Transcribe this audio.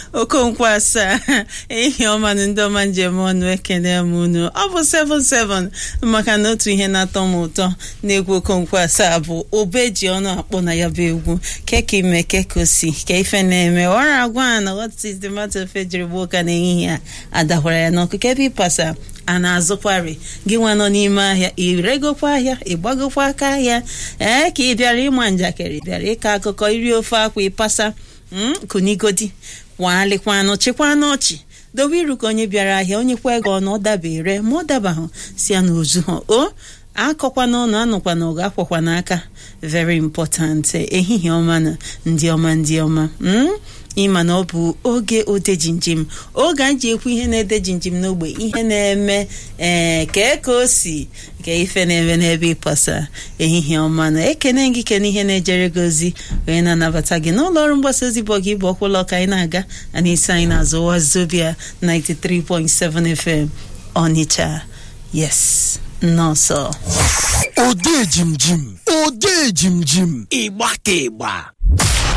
okonkwo asaa ehi ọma na ndị ọma njem ọnụ ekene m unu ọ bụ 77 maka na otu ihe na-atọ m ụtọ na-egwu okonkwo asaa bụ obe ji ọnụ akpọ na ya bụ egwu keka ime keka osi ka ife na-eme ọra agwa na what is the matter ofe jiri gbuo ụka n'ehihie a adakwara ya n'ọkụ kebe ịpasa a na-azụkwari gị nwa nọ n'ime ahịa iregokwa ahịa ịgbagokwa aka ahịa ee ka ị bịara ịma njakịrị bịara ịkọ akụkọ iri ofe akwa ịpasa kunigodi kwaalikwanụ chịkwanụ ọchị dobe iru ka onye bịara ahịa onye kwa ego ọnụ ọ dabere ma ọ dabahụ si ya n'ozu ha o akọkwa n'ọnụ anụkwa na ọgụ akwakwa n'aka very important ehihie ọma na ndị ọma ndị ọma ịma na ọ bụ oge ode jinjim oge anyị ji ekwu ihe na-ede jinjim n'ogbe ihe na-eme ee kee ka o si ka ife na-eme n'ebe ịpasa ehihie ọma na ekene gị kene ihe na-ejere gị ozi wee na-anabata gị n'ụlọ ọrụ mgbasa ozi bụ gị bụ ọkwụlọ ka anyị na-aga a na-esi anyị n'azụ wazobia 93.7 FM Ọnịcha yes nọọsọ ode jimjim ode jimjim ịgba ka ịgba